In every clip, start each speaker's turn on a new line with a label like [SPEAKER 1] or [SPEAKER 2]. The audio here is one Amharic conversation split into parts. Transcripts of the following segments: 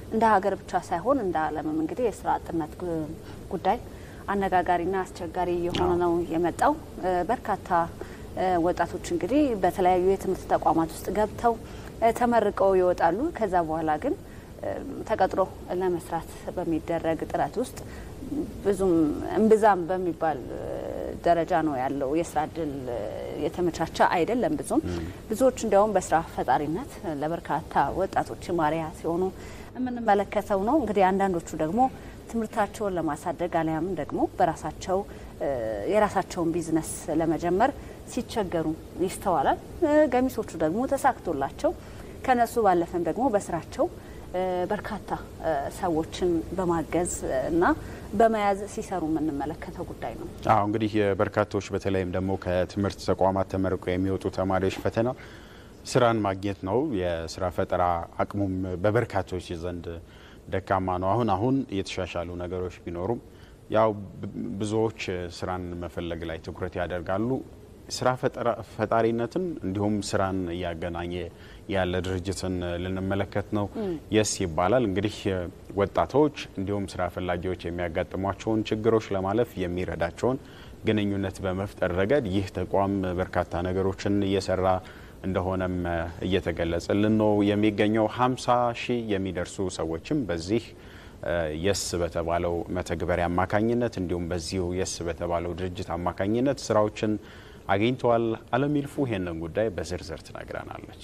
[SPEAKER 1] እንደ ሀገር ብቻ ሳይሆን እንደ ዓለምም እንግዲህ የስራ አጥነት ጉዳይ አነጋጋሪና አስቸጋሪ የሆነ ነው የመጣው። በርካታ ወጣቶች እንግዲህ በተለያዩ የትምህርት ተቋማት ውስጥ ገብተው ተመርቀው ይወጣሉ። ከዛ በኋላ ግን ተቀጥሮ ለመስራት በሚደረግ ጥረት ውስጥ ብዙም እምብዛም በሚባል ደረጃ ነው ያለው። የስራ እድል የተመቻቸ አይደለም። ብዙም ብዙዎች እንዲያውም በስራ ፈጣሪነት ለበርካታ ወጣቶች ማሪያ ሲሆኑ የምንመለከተው ነው። እንግዲህ አንዳንዶቹ ደግሞ ትምህርታቸውን ለማሳደግ አሊያም ደግሞ በራሳቸው የራሳቸውን ቢዝነስ ለመጀመር ሲቸገሩ ይስተዋላል። ገሚሶቹ ደግሞ ተሳክቶላቸው ከነሱ ባለፈም ደግሞ በስራቸው በርካታ ሰዎችን በማገዝ እና በመያዝ ሲሰሩ የምንመለከተው ጉዳይ ነው።
[SPEAKER 2] አዎ እንግዲህ በርካቶች በተለይም ደግሞ ከትምህርት ተቋማት ተመርቀው የሚወጡ ተማሪዎች ፈተና ስራን ማግኘት ነው። የስራ ፈጠራ አቅሙም በበርካቶች ዘንድ ደካማ ነው። አሁን አሁን የተሻሻሉ ነገሮች ቢኖሩም ያው ብዙዎች ስራን መፈለግ ላይ ትኩረት ያደርጋሉ። ስራ ፈጣሪነትን እንዲሁም ስራን እያገናኘ ያለ ድርጅትን ልንመለከት ነው። የስ ይባላል እንግዲህ ወጣቶች እንዲሁም ስራ ፈላጊዎች የሚያጋጥሟቸውን ችግሮች ለማለፍ የሚረዳቸውን ግንኙነት በመፍጠር ረገድ ይህ ተቋም በርካታ ነገሮችን እየሰራ እንደሆነም እየተገለጸልን ነው የሚገኘው። ሀምሳ ሺህ የሚደርሱ ሰዎችም በዚህ የስ በተባለው መተግበሪያ አማካኝነት እንዲሁም በዚሁ የስ በተባለው ድርጅት አማካኝነት ስራዎችን አግኝተዋል። አለም ይልፉ ይሄንን ጉዳይ በዝርዝር ትነግረናለች።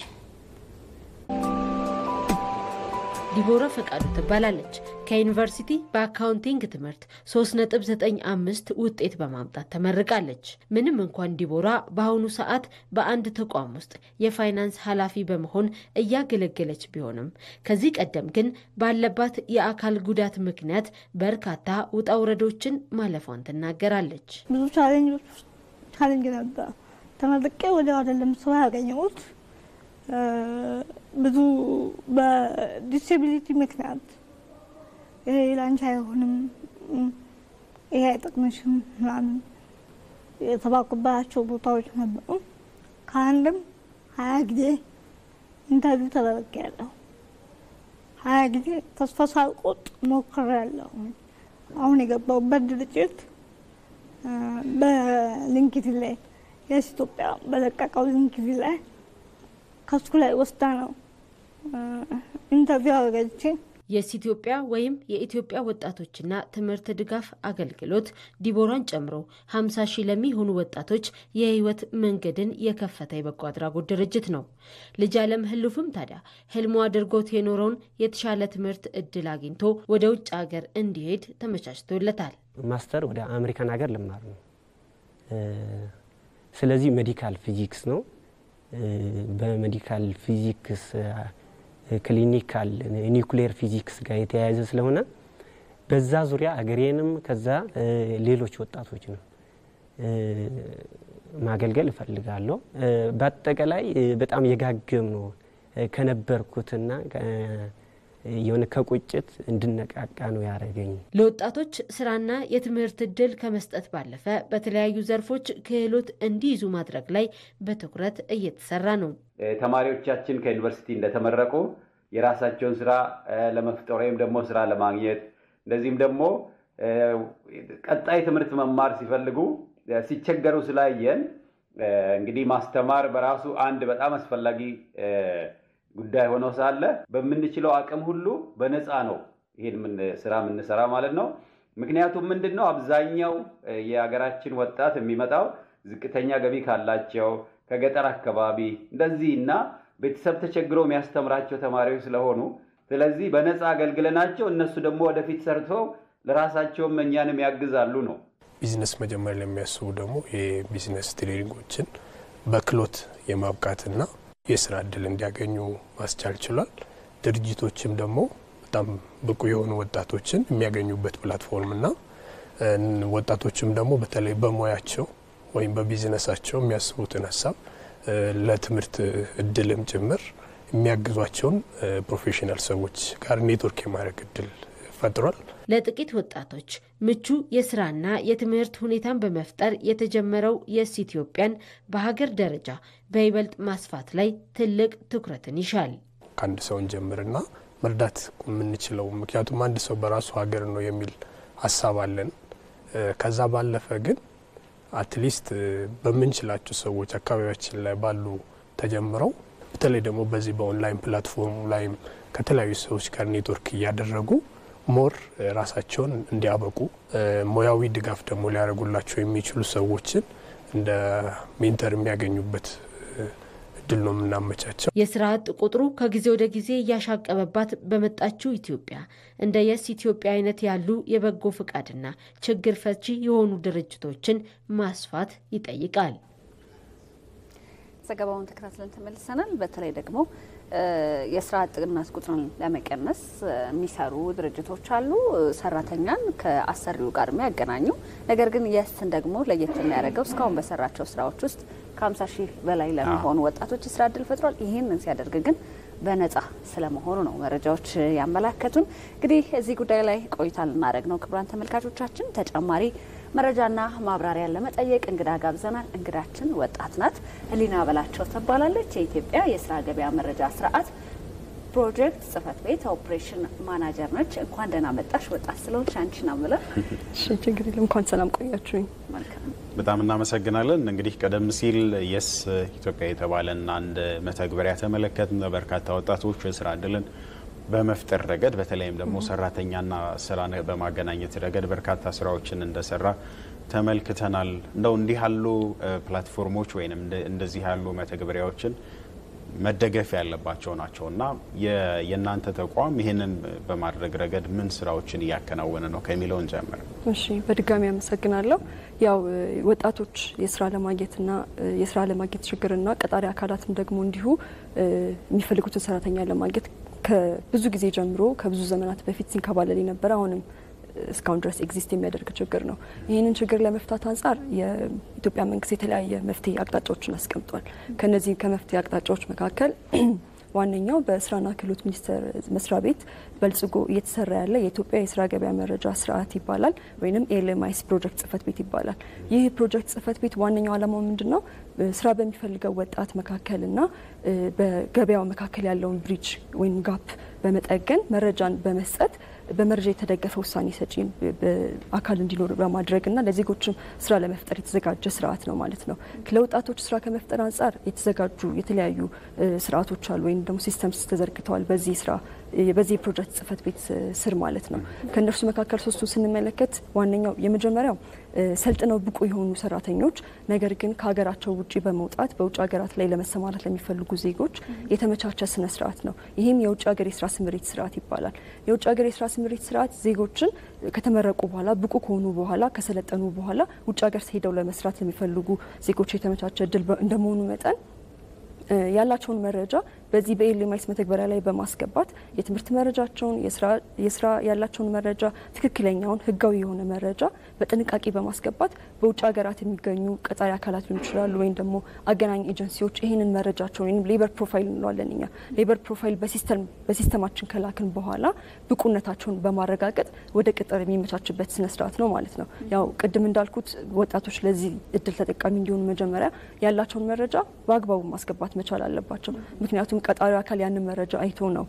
[SPEAKER 3] ዲቦራ ፈቃዱ ትባላለች። ከዩኒቨርሲቲ በአካውንቲንግ ትምህርት 3.95 ውጤት በማምጣት ተመርቃለች። ምንም እንኳን ዲቦራ በአሁኑ ሰዓት በአንድ ተቋም ውስጥ የፋይናንስ ኃላፊ በመሆን እያገለገለች ቢሆንም ከዚህ ቀደም ግን ባለባት የአካል ጉዳት ምክንያት በርካታ ውጣ ውረዶችን ማለፏን ትናገራለች።
[SPEAKER 4] ብዙ ቻሌንጅ ነበር። ተመርቄ ወዲያው አይደለም ስራ ያገኘሁት ብዙ በዲስኤቢሊቲ ምክንያት ይሄ ላንቺ አይሆንም፣ ይሄ አይጠቅምሽም ምናምን የተባኩባቸው ቦታዎች ነበሩ። ከአንድም ሀያ ጊዜ ኢንተርቪው ተደርጌያለሁ። ሀያ ጊዜ ተስፋ ሳልቆርጥ ሞክሬያለሁ። አሁን የገባሁበት ድርጅት በሊንክድኢን ላይ የስ ኢትዮጵያ በለቀቀው ሊንክድኢን ላይ ከሱ ላይ ወስዳ ነው ኢንተርቪው አረገች።
[SPEAKER 3] የስ ኢትዮጵያ ወይም የኢትዮጵያ ወጣቶችና ትምህርት ድጋፍ አገልግሎት ዲቦራን ጨምሮ 50 ሺህ ለሚሆኑ ወጣቶች የህይወት መንገድን የከፈተ የበጎ አድራጎት ድርጅት ነው። ልጅ አለም ህልፉም ታዲያ ህልሙ አድርጎት የኖረውን የተሻለ ትምህርት እድል አግኝቶ ወደ ውጭ ሀገር እንዲሄድ ተመቻችቶለታል።
[SPEAKER 5] ማስተር ወደ አሜሪካን ሀገር ልማር ነው። ስለዚህ ሜዲካል ፊዚክስ ነው። በሜዲካል ፊዚክስ ክሊኒካል ኒውክሌር ፊዚክስ ጋር የተያያዘ ስለሆነ በዛ ዙሪያ አገሬንም ከዛ ሌሎች ወጣቶች ነው ማገልገል እፈልጋለሁ። በአጠቃላይ በጣም የጋገም ነው ከነበርኩትና የሆነ ከቁጭት እንድነቃቃ ነው ያደረገኝ።
[SPEAKER 3] ለወጣቶች ስራና የትምህርት እድል ከመስጠት ባለፈ በተለያዩ ዘርፎች ክህሎት እንዲይዙ ማድረግ ላይ በትኩረት እየተሰራ ነው።
[SPEAKER 6] ተማሪዎቻችን ከዩኒቨርሲቲ እንደተመረቁ የራሳቸውን ስራ ለመፍጠር ወይም ደግሞ ስራ ለማግኘት እንደዚህም ደግሞ ቀጣይ ትምህርት መማር ሲፈልጉ ሲቸገሩ ስላየን እንግዲህ ማስተማር በራሱ አንድ በጣም አስፈላጊ ጉዳይ ሆኖ ሳለ በምንችለው አቅም ሁሉ በነፃ ነው ይሄን ስራ የምንሰራ ማለት ነው። ምክንያቱም ምንድን ነው አብዛኛው የሀገራችን ወጣት የሚመጣው ዝቅተኛ ገቢ ካላቸው ከገጠር አካባቢ እንደዚህ እና ቤተሰብ ተቸግሮ የሚያስተምራቸው ተማሪዎች ስለሆኑ ስለዚህ በነፃ አገልግለናቸው እነሱ ደግሞ ወደፊት ሰርተው ለራሳቸውም እኛንም ያግዛሉ ነው።
[SPEAKER 7] ቢዝነስ መጀመር ለሚያስቡ ደግሞ የቢዝነስ ትሬኒንጎችን በክሎት የማብቃትና የስራ እድል እንዲያገኙ ማስቻል ችሏል። ድርጅቶችም ደግሞ በጣም ብቁ የሆኑ ወጣቶችን የሚያገኙበት ፕላትፎርምና ወጣቶችም ደግሞ በተለይ በሙያቸው ወይም በቢዝነሳቸው የሚያስቡትን ሀሳብ ለትምህርት እድልም ጭምር የሚያግዟቸውን ፕሮፌሽናል ሰዎች ጋር ኔትወርክ የማድረግ እድል ፈጥሯል።
[SPEAKER 3] ለጥቂት ወጣቶች ምቹ የስራና የትምህርት ሁኔታን በመፍጠር የተጀመረው የስ ኢትዮጵያን በሀገር ደረጃ በይበልጥ ማስፋት ላይ ትልቅ ትኩረትን ይሻል።
[SPEAKER 7] ከአንድ ሰውን ጀምርና መርዳት የምንችለው። ምክንያቱም አንድ ሰው በራሱ ሀገር ነው የሚል ሀሳብ አለን። ከዛ ባለፈ ግን አትሊስት በምንችላቸው ሰዎች አካባቢያችን ላይ ባሉ ተጀምረው በተለይ ደግሞ በዚህ በኦንላይን ፕላትፎርሙ ላይም ከተለያዩ ሰዎች ጋር ኔትወርክ እያደረጉ ሞር ራሳቸውን እንዲያበቁ ሙያዊ ድጋፍ ደግሞ ሊያደርጉላቸው የሚችሉ ሰዎችን እንደ ሜንተር የሚያገኙበት እድል ነው የምናመቻቸው።
[SPEAKER 3] የስራ አጥ ቁጥሩ ከጊዜ ወደ ጊዜ እያሻቀበባት በመጣችው ኢትዮጵያ እንደ የስ ኢትዮጵያ አይነት ያሉ የበጎ ፈቃድና ችግር ፈቺ የሆኑ ድርጅቶችን ማስፋት ይጠይቃል።
[SPEAKER 1] ዘገባውን ተከታትለን ተመልሰናል። በተለይ ደግሞ የስራ አጥነት ቁጥርን ለመቀነስ የሚሰሩ ድርጅቶች አሉ። ሰራተኛን ከአሰሪው ጋር የሚያገናኙ ነገር ግን የስን ደግሞ ለየት የሚያደርገው እስካሁን በሰራቸው ስራዎች ውስጥ ከ50 ሺህ በላይ ለሚሆኑ ወጣቶች የስራ እድል ፈጥሯል። ይህንን ሲያደርግ ግን በነጻ ስለመሆኑ ነው መረጃዎች ያመላከቱን። እንግዲህ እዚህ ጉዳይ ላይ ቆይታ ልናደርግ ነው። ክቡራን ተመልካቾቻችን ተጨማሪ መረጃና ማብራሪያ ለመጠየቅ እንግዳ ጋብዘናል። እንግዳችን ወጣት ናት፣ ህሊና በላቸው ትባላለች። የኢትዮጵያ የስራ ገበያ መረጃ ስርዓት ፕሮጀክት ጽህፈት ቤት ኦፕሬሽን ማናጀር ነች። እንኳን ደህና መጣሽ ወጣት ስለሆንሽ አንቺን አምለ
[SPEAKER 8] ችግር የለም። እንኳን ሰላም ቆያችሁኝ።
[SPEAKER 2] በጣም እናመሰግናለን። እንግዲህ ቀደም ሲል የስ ኢትዮጵያ የተባለን አንድ መተግበሪያ ተመለከትን። በርካታ ወጣቶች የስራ እድልን በመፍጠር ረገድ በተለይም ደግሞ ሰራተኛና ስራ በማገናኘት ረገድ በርካታ ስራዎችን እንደሰራ ተመልክተናል። እንደው እንዲህ ያሉ ፕላትፎርሞች ወይም እንደዚህ ያሉ መተግበሪያዎችን መደገፍ ያለባቸው ናቸው እና የእናንተ ተቋም ይህንን በማድረግ ረገድ ምን ስራዎችን እያከናወነ ነው ከሚለውን ጀምር።
[SPEAKER 8] እሺ፣ በድጋሚ አመሰግናለሁ። ያው ወጣቶች የስራ ለማግኘትና የስራ ለማግኘት ችግርና ቀጣሪ አካላትም ደግሞ እንዲሁ የሚፈልጉትን ሰራተኛ ለማግኘት ከብዙ ጊዜ ጀምሮ ከብዙ ዘመናት በፊት ሲንከባለል የነበረ አሁንም እስካሁን ድረስ ኤግዚስት የሚያደርግ ችግር ነው። ይህንን ችግር ለመፍታት አንጻር የኢትዮጵያ መንግስት የተለያየ መፍትሄ አቅጣጫዎችን አስቀምጧል። ከነዚህ ከመፍትሄ አቅጣጫዎች መካከል ዋነኛው በስራና ክህሎት ሚኒስቴር መስሪያ ቤት በልጽጎ እየተሰራ ያለ የኢትዮጵያ የስራ ገበያ መረጃ ስርዓት ይባላል፣ ወይም ኤልኤምአይስ ፕሮጀክት ጽህፈት ቤት ይባላል። ይህ ፕሮጀክት ጽህፈት ቤት ዋነኛው ዓላማው ምንድን ነው? ስራ በሚፈልገው ወጣት መካከልና በገበያው መካከል ያለውን ብሪጅ ወይም ጋፕ በመጠገን መረጃን በመስጠት በመረጃ የተደገፈ ውሳኔ ሰጪ አካል እንዲኖር በማድረግና ለዜጎችም ስራ ለመፍጠር የተዘጋጀ ስርዓት ነው ማለት ነው። ለወጣቶች ስራ ከመፍጠር አንጻር የተዘጋጁ የተለያዩ ስርዓቶች አሉ ወይም ደግሞ ሲስተምስ ተዘርግተዋል በዚህ ስራ በዚህ የፕሮጀክት ጽህፈት ቤት ስር ማለት ነው። ከእነርሱ መካከል ሶስቱ ስንመለከት ዋነኛው የመጀመሪያው ሰልጥነው ብቁ የሆኑ ሰራተኞች ነገር ግን ከሀገራቸው ውጭ በመውጣት በውጭ ሀገራት ላይ ለመሰማራት ለሚፈልጉ ዜጎች የተመቻቸ ስነ ስርዓት ነው። ይህም የውጭ ሀገር የስራ ስምሪት ስርዓት ይባላል። የውጭ ሀገር የስራ ስምሪት ስርዓት ዜጎችን ከተመረቁ በኋላ ብቁ ከሆኑ በኋላ ከሰለጠኑ በኋላ ውጭ ሀገር ሄደው ለመስራት ለሚፈልጉ ዜጎች የተመቻቸ እድል እንደመሆኑ መጠን ያላቸውን መረጃ በዚህ በኤልኤምአይስ መተግበሪያ ላይ በማስገባት የትምህርት መረጃቸውን የስራ ያላቸውን መረጃ ትክክለኛውን ህጋዊ የሆነ መረጃ በጥንቃቄ በማስገባት በውጭ ሀገራት የሚገኙ ቀጣሪ አካላት ሊሆኑ ይችላሉ፣ ወይም ደግሞ አገናኝ ኤጀንሲዎች ይህንን መረጃቸውን ወይም ሌበር ፕሮፋይል እንለዋለን እኛ ሌበር ፕሮፋይል በሲስተማችን ከላክን በኋላ ብቁነታቸውን በማረጋገጥ ወደ ቅጥር የሚመቻችበት ስነስርዓት ነው ማለት ነው። ያው ቅድም እንዳልኩት ወጣቶች ለዚህ እድል ተጠቃሚ እንዲሆኑ መጀመሪያ ያላቸውን መረጃ በአግባቡ ማስገባት መቻል አለባቸው። ምክንያቱም ቀጣሪው አካል ያንን መረጃ አይቶ ነው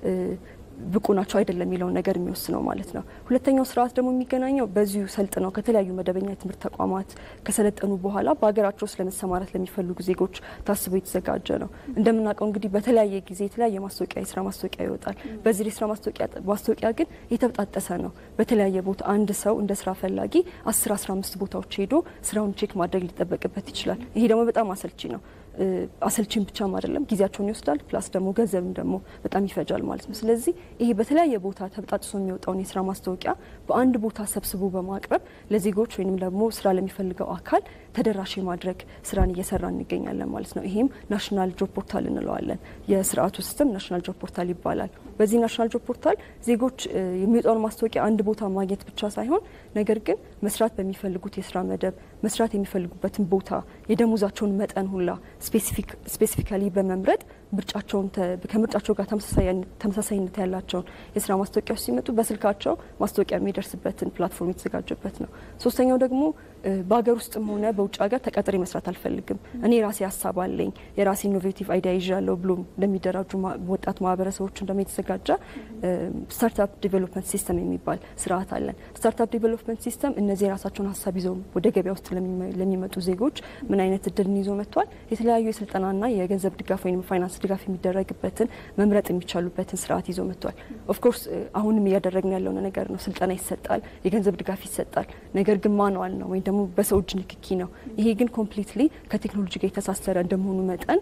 [SPEAKER 8] ብቁ ናቸው አይደለም የሚለውን ነገር የሚወስነው ማለት ነው። ሁለተኛው ስርዓት ደግሞ የሚገናኘው በዚሁ ሰልጥነው ከተለያዩ መደበኛ የትምህርት ተቋማት ከሰለጠኑ በኋላ በሀገራቸው ውስጥ ለመሰማራት ለሚፈልጉ ዜጎች ታስቦ የተዘጋጀ ነው። እንደምናውቀው እንግዲህ በተለያየ ጊዜ የተለያየ ማስታወቂያ የስራ ማስታወቂያ ይወጣል። በዚህ የስራ ማስታወቂያ ግን የተበጣጠሰ ነው። በተለያየ ቦታ አንድ ሰው እንደ ስራ ፈላጊ አስር አስራ አምስት ቦታዎች ሄዶ ስራውን ቼክ ማድረግ ሊጠበቅበት ይችላል። ይሄ ደግሞ በጣም አሰልቺ ነው። አሰልቺም ብቻም አይደለም፣ ጊዜያቸውን ይወስዳል። ፕላስ ደግሞ ገንዘብም ደግሞ በጣም ይፈጃል ማለት ነው። ስለዚህ ይሄ በተለያየ ቦታ ተበጣጥሶ የሚወጣውን የስራ ማስታወቂያ በአንድ ቦታ ሰብስቦ በማቅረብ ለዜጎች ወይም ደግሞ ስራ ለሚፈልገው አካል ተደራሽ የማድረግ ስራን እየሰራ እንገኛለን ማለት ነው። ይሄም ናሽናል ጆብ ፖርታል እንለዋለን። የስርዓቱ ሲስተም ናሽናል ጆብ ፖርታል ይባላል። በዚህ ናሽናል ጆብ ፖርታል ዜጎች የሚወጣውን ማስታወቂያ አንድ ቦታ ማግኘት ብቻ ሳይሆን ነገር ግን መስራት በሚፈልጉት የስራ መደብ መስራት የሚፈልጉበትን ቦታ የደሞዛቸውን መጠን ሁላ ስፔሲፊካሊ በመምረጥ ምርጫቸውን ከምርጫቸው ጋር ተመሳሳይነት ያላቸውን የስራ ማስታወቂያዎች ሲመጡ በስልካቸው ማስታወቂያ የሚደርስበትን ፕላትፎርም የተዘጋጀበት ነው። ሶስተኛው ደግሞ በሀገር ውስጥም ሆነ በውጭ ሀገር ተቀጥሬ መስራት አልፈልግም፣ እኔ የራሴ ሀሳብ አለኝ፣ የራሴ ኢኖቬቲቭ አይዲያ ይዣለሁ ብሎ ለሚደራጁ ወጣት ማህበረሰቦች ደግሞ የተዘጋጀ ስታርታፕ ዲቨሎፕመንት ሲስተም የሚባል ስርዓት አለን። ስታርታፕ ዲቨሎፕመንት ሲስተም እነዚህ የራሳቸውን ሀሳብ ይዘው ወደ ገበያ ውስጥ ለሚመጡ ዜጎች ምን አይነት እድልን ይዞ መጥቷል? የተለያዩ የስልጠናና የገንዘብ ድጋፍ ወይም ፋይናንስ ድጋፍ የሚደረግበትን መምረጥ የሚቻሉበትን ስርዓት ይዞ መጥቷል። ኦፍኮርስ አሁንም እያደረግን ያለው ነገር ነው። ስልጠና ይሰጣል፣ የገንዘብ ድጋፍ ይሰጣል። ነገር ግን ማንዋል ነው ወይም ደግሞ በሰው እጅ ንክኪ ነው። ይሄ ግን ኮምፕሊትሊ ከቴክኖሎጂ ጋር የተሳሰረ እንደመሆኑ መጠን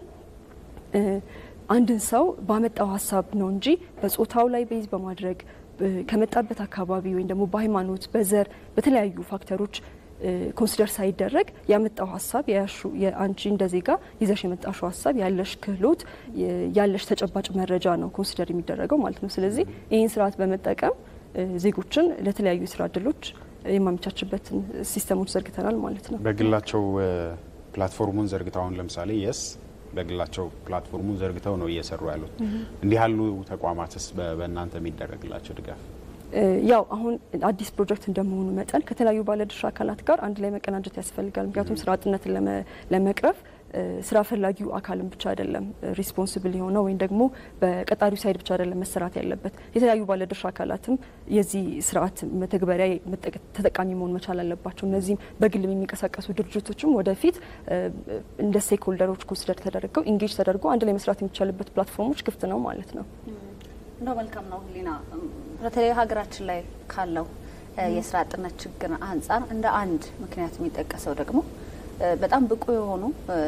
[SPEAKER 8] አንድን ሰው ባመጣው ሀሳብ ነው እንጂ በጾታው ላይ ቤዝ በማድረግ ከመጣበት አካባቢ ወይም ደግሞ በሃይማኖት፣ በዘር፣ በተለያዩ ፋክተሮች ኮንሲደር ሳይደረግ ያመጣው ሀሳብ የአንቺ እንደ ዜጋ ይዘሽ የመጣሽው ሀሳብ ያለሽ ክህሎት ያለሽ ተጨባጭ መረጃ ነው ኮንሲደር የሚደረገው ማለት ነው። ስለዚህ ይህን ስርዓት በመጠቀም ዜጎችን ለተለያዩ የስራ እድሎች የማመቻችበትን ሲስተሞች ዘርግተናል ማለት ነው።
[SPEAKER 2] በግላቸው ፕላትፎርሙን ዘርግተው አሁን ለምሳሌ የስ በግላቸው ፕላትፎርሙን ዘርግተው ነው እየሰሩ ያሉት። እንዲህ ያሉ ተቋማትስ በእናንተ የሚደረግላቸው ድጋፍ?
[SPEAKER 8] ያው አሁን አዲስ ፕሮጀክት እንደመሆኑ መጠን ከተለያዩ ባለድርሻ አካላት ጋር አንድ ላይ መቀናጀት ያስፈልጋል። ምክንያቱም ስራ አጥነትን ለመቅረፍ ስራ ፈላጊው አካልን ብቻ አይደለም ሪስፖንስብል የሆነው ወይም ደግሞ በቀጣሪው ሳይድ ብቻ አይደለም መሰራት ያለበት። የተለያዩ ባለድርሻ አካላትም የዚህ ስርዓት መተግበሪያ ተጠቃሚ መሆን መቻል አለባቸው። እነዚህም በግል የሚንቀሳቀሱ ድርጅቶችም ወደፊት እንደ ስቴክ ሆልደሮች ኮንሲደር ተደርገው ኢንጌጅ ተደርጎ አንድ ላይ መስራት የሚቻልበት ፕላትፎርሞች ክፍት ነው ማለት ነው።
[SPEAKER 1] እንደው መልካም ነው ህሊና፣ በተለይ ሀገራችን ላይ ካለው የስራ አጥነት ችግር አንጻር እንደ አንድ ምክንያት የሚጠቀሰው ደግሞ በጣም ብቁ የሆኑ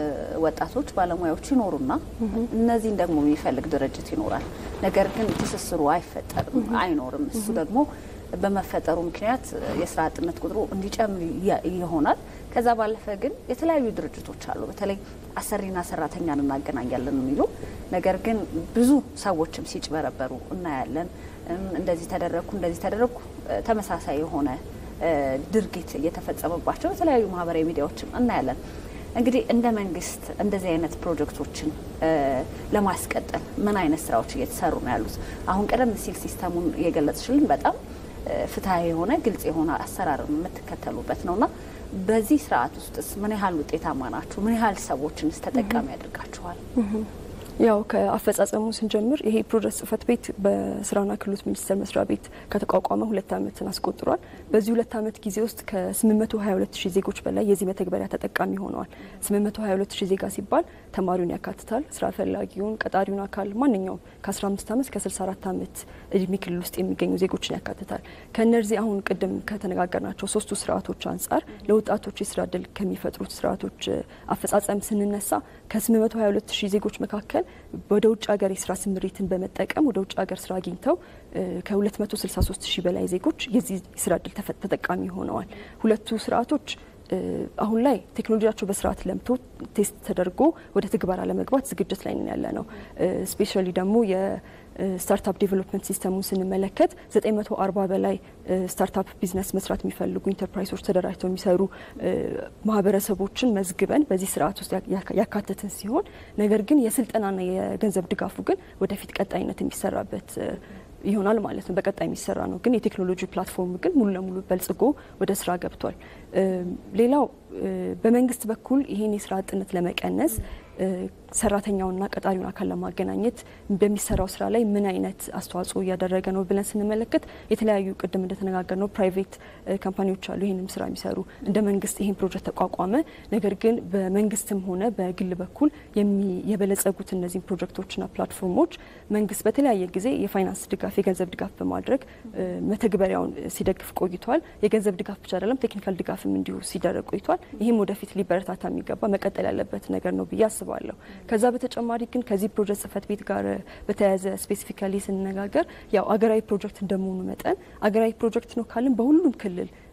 [SPEAKER 1] ወጣቶች ባለሙያዎች ይኖሩና እነዚህን ደግሞ የሚፈልግ ድርጅት ይኖራል። ነገር ግን ትስስሩ አይፈጠርም፣ አይኖርም። እሱ ደግሞ በመፈጠሩ ምክንያት የስራ አጥነት ቁጥሩ እንዲጨምር ይሆናል። ከዛ ባለፈ ግን የተለያዩ ድርጅቶች አሉ። በተለይ አሰሪና ሰራተኛን እናገናኛለን የሚሉ ነገር ግን ብዙ ሰዎችም ሲጭበረበሩ እናያለን። እንደዚህ ተደረግኩ እንደዚህ ተደረግኩ ተመሳሳይ የሆነ ድርጊት እየተፈጸመባቸው የተለያዩ ማህበራዊ ሚዲያዎችም እናያለን። እንግዲህ እንደ መንግስት እንደዚህ አይነት ፕሮጀክቶችን ለማስቀጠል ምን አይነት ስራዎች እየተሰሩ ነው ያሉት? አሁን ቀደም ሲል ሲስተሙን እየገለጽሽልን በጣም ፍትሐዊ የሆነ ግልጽ የሆነ አሰራር የምትከተሉበት ነውና በዚህ ስርዓት ውስጥስ ምን ያህል ውጤታማ ናችሁ? ምን ያህል ሰዎችንስ ተጠቃሚ ያደርጋችኋል?
[SPEAKER 8] ያው ከአፈጻጸሙ ስንጀምር ይሄ ፕሮጀክት ጽህፈት ቤት በስራና ክህሎት ሚኒስቴር መስሪያ ቤት ከተቋቋመ ሁለት ዓመትን አስቆጥሯል። በዚህ ሁለት ዓመት ጊዜ ውስጥ ከ822 ሺህ ዜጎች በላይ የዚህ መተግበሪያ ተጠቃሚ ሆነዋል። 822 ሺህ ዜጋ ሲባል ተማሪውን ያካትታል፣ ስራ ፈላጊውን፣ ቀጣሪውን አካል ማንኛውም ከ15 ዓመት ከ64 ዓመት እድሜ ክልል ውስጥ የሚገኙ ዜጎችን ያካትታል። ከእነዚህ አሁን ቅድም ከተነጋገርናቸው ሶስቱ ስርዓቶች አንጻር ለወጣቶች የስራ እድል ከሚፈጥሩት ስርዓቶች አፈጻጸም ስንነሳ ከ822 ሺህ ዜጎች መካከል ወደ ውጭ ሀገር የስራ ስምሪትን በመጠቀም ወደ ውጭ ሀገር ስራ አግኝተው ከ263 ሺህ በላይ ዜጎች የዚህ ስራ እድል ተጠቃሚ ሆነዋል። ሁለቱ ስርዓቶች አሁን ላይ ቴክኖሎጂያቸው በስርዓት ለምቶ ቴስት ተደርጎ ወደ ትግበራ ለመግባት ዝግጅት ላይ ያለ ነው። ስፔሻሊ ደግሞ የስታርታፕ ዴቨሎፕመንት ሲስተሙን ስንመለከት 940 በላይ ስታርታፕ ቢዝነስ መስራት የሚፈልጉ ኢንተርፕራይዞች ተደራጅተው የሚሰሩ ማህበረሰቦችን መዝግበን በዚህ ስርዓት ውስጥ ያካተትን ሲሆን ነገር ግን የስልጠናና የገንዘብ ድጋፉ ግን ወደፊት ቀጣይነት የሚሰራበት ይሆናል ማለት ነው። በቀጣይ የሚሰራ ነው። ግን የቴክኖሎጂ ፕላትፎርም ግን ሙሉ ለሙሉ በልጽጎ ወደ ስራ ገብቷል። ሌላው በመንግስት በኩል ይህን የስራ አጥነት ለመቀነስ ሰራተኛውና ቀጣሪውን አካል ለማገናኘት በሚሰራው ስራ ላይ ምን አይነት አስተዋጽኦ እያደረገ ነው ብለን ስንመለከት የተለያዩ ቅድም እንደተነጋገር ነው ፕራይቬት ካምፓኒዎች አሉ ይህንም ስራ የሚሰሩ እንደ መንግስት ይህን ፕሮጀክት ተቋቋመ። ነገር ግን በመንግስትም ሆነ በግል በኩል የበለጸጉት እነዚህን ፕሮጀክቶችና ፕላትፎርሞች መንግስት በተለያየ ጊዜ የፋይናንስ ድጋፍ፣ የገንዘብ ድጋፍ በማድረግ መተግበሪያውን ሲደግፍ ቆይቷል። የገንዘብ ድጋፍ ብቻ አይደለም ቴክኒካል ድጋፍም እንዲሁ ሲደረግ ቆይቷል። ይህም ወደፊት ሊበረታታ የሚገባ መቀጠል ያለበት ነገር ነው ብዬ አስባለሁ። ከዛ በተጨማሪ ግን ከዚህ ፕሮጀክት ጽህፈት ቤት ጋር በተያያዘ ስፔሲፊካሊ ስንነጋገር ያው አገራዊ ፕሮጀክት እንደመሆኑ መጠን አገራዊ ፕሮጀክት ነው ካልን በሁሉም ክልል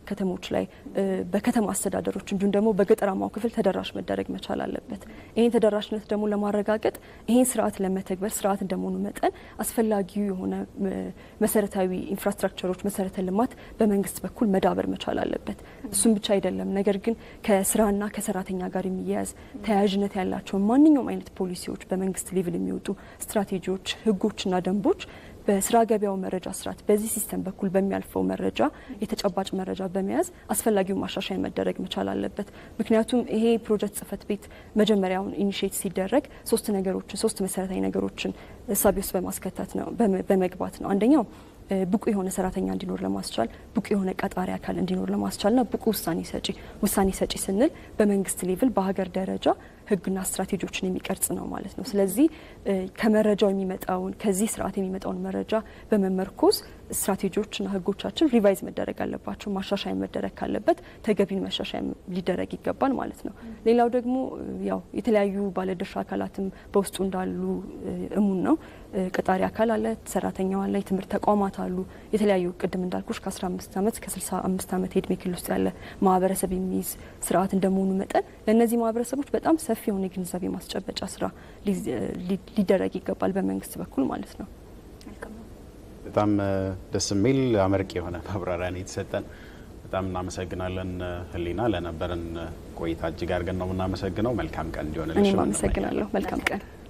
[SPEAKER 8] ከተሞች ላይ በከተማ አስተዳደሮች እንዲሁም ደግሞ በገጠራማው ክፍል ተደራሽ መደረግ መቻል አለበት። ይህን ተደራሽነት ደግሞ ለማረጋገጥ ይህን ስርዓት ለመተግበር ስርዓት እንደመሆኑ መጠን አስፈላጊው የሆነ መሰረታዊ ኢንፍራስትራክቸሮች፣ መሰረተ ልማት በመንግስት በኩል መዳበር መቻል አለበት። እሱም ብቻ አይደለም፣ ነገር ግን ከስራና ከሰራተኛ ጋር የሚያያዝ ተያያዥነት ያላቸውን ማንኛውም አይነት ፖሊሲዎች በመንግስት ሌቭል የሚወጡ ስትራቴጂዎች፣ ህጎችና ደንቦች በስራ ገበያው መረጃ ስርዓት በዚህ ሲስተም በኩል በሚያልፈው መረጃ የተጨባጭ መረጃ በመያዝ አስፈላጊው ማሻሻያ መደረግ መቻል አለበት። ምክንያቱም ይሄ ፕሮጀክት ጽህፈት ቤት መጀመሪያውን ኢኒሽት ሲደረግ ሶስት ነገሮችን ሶስት መሰረታዊ ነገሮችን እሳቤ ውስጥ በማስከተት ነው በመግባት ነው። አንደኛው ብቁ የሆነ ሰራተኛ እንዲኖር ለማስቻል ብቁ የሆነ ቀጣሪ አካል እንዲኖር ለማስቻልና ብቁ ውሳኔ ሰጪ ውሳኔ ሰጪ ስንል በመንግስት ሌቭል በሀገር ደረጃ ህግና ስትራቴጂዎችን የሚቀርጽ ነው ማለት ነው። ስለዚህ ከመረጃው የሚመጣውን ከዚህ ስርዓት የሚመጣውን መረጃ በመመርኮዝ ስትራቴጂዎችና ህጎቻችን ሪቫይዝ መደረግ አለባቸው። ማሻሻያ መደረግ ካለበት ተገቢን ማሻሻያ ሊደረግ ይገባል ማለት ነው። ሌላው ደግሞ ያው የተለያዩ ባለድርሻ አካላትም በውስጡ እንዳሉ እሙን ነው። ቀጣሪ አካል አለ፣ ሰራተኛው አለ፣ የትምህርት ተቋማት አሉ። የተለያዩ ቅድም እንዳልኩሽ ከ15 ዓመት እስከ 65 ዓመት የእድሜ ክልል ውስጥ ያለ ማህበረሰብ የሚይዝ ስርዓት እንደመሆኑ መጠን ለእነዚህ ማህበረሰቦች በጣም ሰፊ የሆነ የግንዛቤ ማስጨበጫ ስራ ሊደረግ ይገባል በመንግስት በኩል ማለት ነው።
[SPEAKER 2] በጣም ደስ የሚል አመርቂ የሆነ ማብራሪያ ነው የተሰጠን። በጣም እናመሰግናለን ህሊና፣ ለነበረን ቆይታ እጅግ አድርገን ነው የምናመሰግነው። መልካም ቀን እንዲሆንልሽ።
[SPEAKER 8] እኔም አመሰግናለሁ። መልካም ቀን